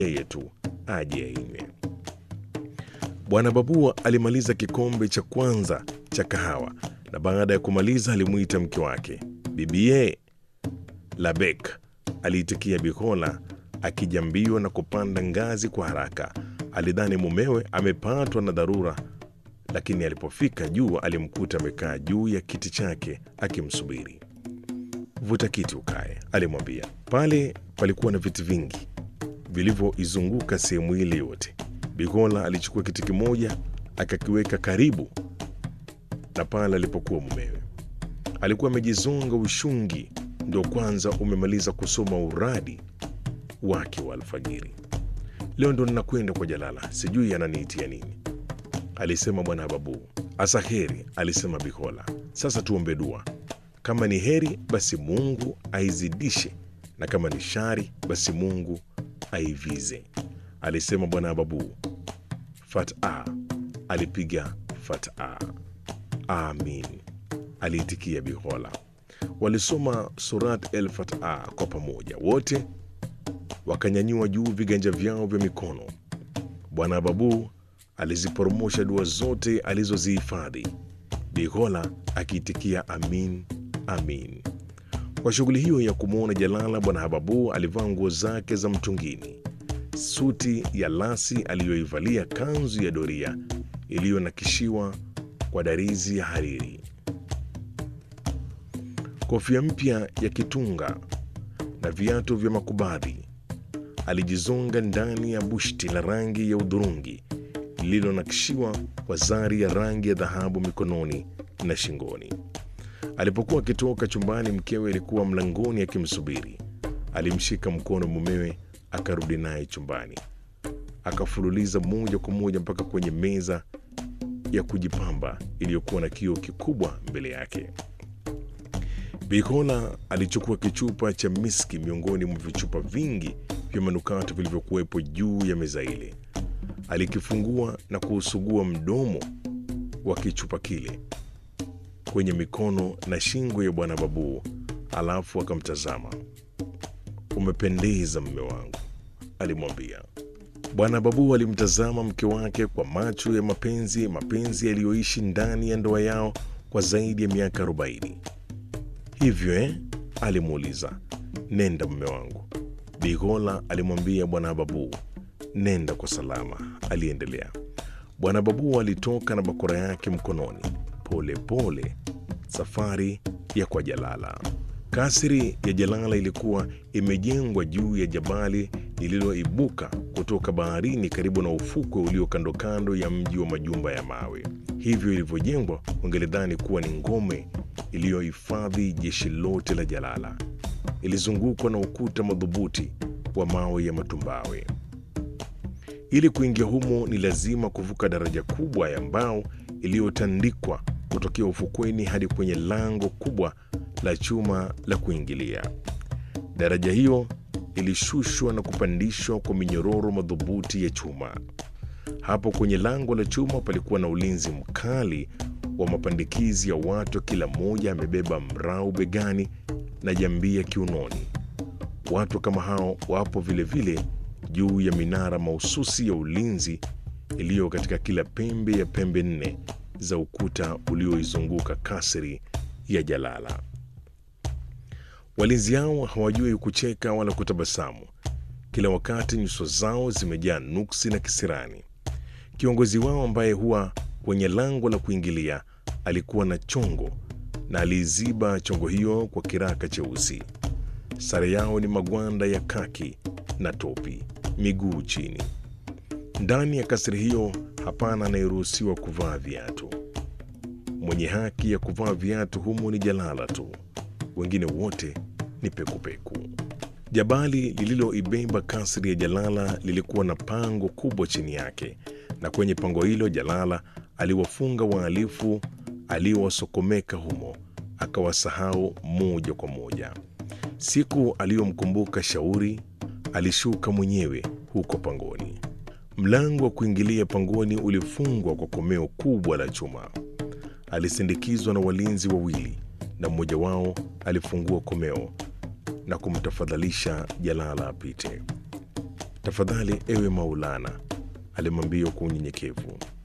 yeye tu aje ainywe. Bwana Babua alimaliza kikombe cha kwanza cha kahawa na baada ya kumaliza alimwita mke wake bibie. Labek aliitikia Bikola akijambiwa na kupanda ngazi kwa haraka. Alidhani mumewe amepatwa na dharura, lakini alipofika juu alimkuta amekaa juu ya kiti chake akimsubiri. Vuta kiti ukae, alimwambia. Pale palikuwa na viti vingi vilivyoizunguka sehemu ile yote. Bikola alichukua kiti kimoja akakiweka karibu na pale alipokuwa mumewe. Alikuwa amejizonga ushungi, ndio kwanza umemaliza kusoma uradi wake wa alfajiri. Leo ndo ninakwenda kwa Jalala, sijui ananiitia nini, alisema bwana Babu. Asa heri, alisema Bikola. Sasa tuombe dua, kama ni heri basi Mungu aizidishe, na kama ni shari basi Mungu aivize, alisema bwana Babu. Fata alipiga fata. Amin, aliitikia Bikola. Walisoma Surat El Fata kwa pamoja, wote wakanyanyua juu viganja vyao vya mikono. Bwana Babu aliziporomosha dua zote alizozihifadhi, Bikola akiitikia amin, amin. Kwa shughuli hiyo ya kumwona Jalala, Bwana Hababu alivaa nguo zake za mtungini, suti ya lasi aliyoivalia, kanzu ya doria iliyonakishiwa kwa darizi ya hariri, kofia mpya ya kitunga na viatu vya makubadhi. Alijizonga ndani ya bushti la rangi ya udhurungi lililonakishiwa kwa zari ya rangi ya dhahabu mikononi na shingoni. Alipokuwa akitoka chumbani, mkewe alikuwa mlangoni akimsubiri. Alimshika mkono mumewe, akarudi naye chumbani, akafululiza moja kwa moja mpaka kwenye meza ya kujipamba iliyokuwa na kioo kikubwa mbele yake. Bikola alichukua kichupa cha miski miongoni mwa vichupa vingi vya manukato vilivyokuwepo juu ya meza ile. Alikifungua na kuusugua mdomo wa kichupa kile kwenye mikono na shingo ya bwana Babu, alafu akamtazama. Umependeza mme wangu, alimwambia. Bwana Babu alimtazama mke wake kwa macho ya mapenzi, mapenzi yaliyoishi ndani ya ndoa yao kwa zaidi ya miaka arobaini. Hivyo eh? alimuuliza. Nenda mme wangu, Bigola alimwambia bwana Babu. Nenda kwa salama, aliendelea. Bwana Babu alitoka na bakora yake mkononi, pole pole, safari ya kwa Jalala. Kasri ya Jalala ilikuwa imejengwa juu ya jabali lililoibuka kutoka baharini karibu na ufukwe ulio kando kando ya mji wa majumba ya mawe. Hivyo ilivyojengwa, ungelidhani kuwa ni ngome iliyohifadhi jeshi lote la Jalala. Ilizungukwa na ukuta madhubuti wa mawe ya matumbawe. Ili kuingia humo ni lazima kuvuka daraja kubwa ya mbao iliyotandikwa kutokea ufukweni hadi kwenye lango kubwa la chuma la kuingilia. Daraja hiyo ilishushwa na kupandishwa kwa minyororo madhubuti ya chuma. Hapo kwenye lango la chuma palikuwa na ulinzi mkali wa mapandikizi ya watu, kila mmoja amebeba mrau begani na jambia kiunoni. Watu kama hao wapo vilevile vile juu ya minara mahususi ya ulinzi iliyo katika kila pembe ya pembe nne za ukuta ulioizunguka kasri ya Jalala. Walinzi hao hawajui kucheka wala kutabasamu, kila wakati nyuso zao zimejaa nuksi na kisirani. Kiongozi wao ambaye huwa kwenye lango la kuingilia alikuwa na chongo na aliiziba chongo hiyo kwa kiraka cheusi. Sare yao ni magwanda ya kaki na topi, miguu chini. Ndani ya kasri hiyo hapana anayeruhusiwa kuvaa viatu. Mwenye haki ya kuvaa viatu humo ni Jalala tu, wengine wote ni pekupeku. Jabali lililoibeba kasri ya Jalala lilikuwa na pango kubwa chini yake, na kwenye pango hilo Jalala aliwafunga wahalifu aliowasokomeka humo, akawasahau moja kwa moja. Siku aliyomkumbuka Shauri alishuka mwenyewe huko pangoni. Mlango wa kuingilia pangoni ulifungwa kwa komeo kubwa la chuma. Alisindikizwa na walinzi wawili, na mmoja wao alifungua komeo na kumtafadhalisha Jalala apite. Tafadhali ewe Maulana, alimwambia kwa unyenyekevu.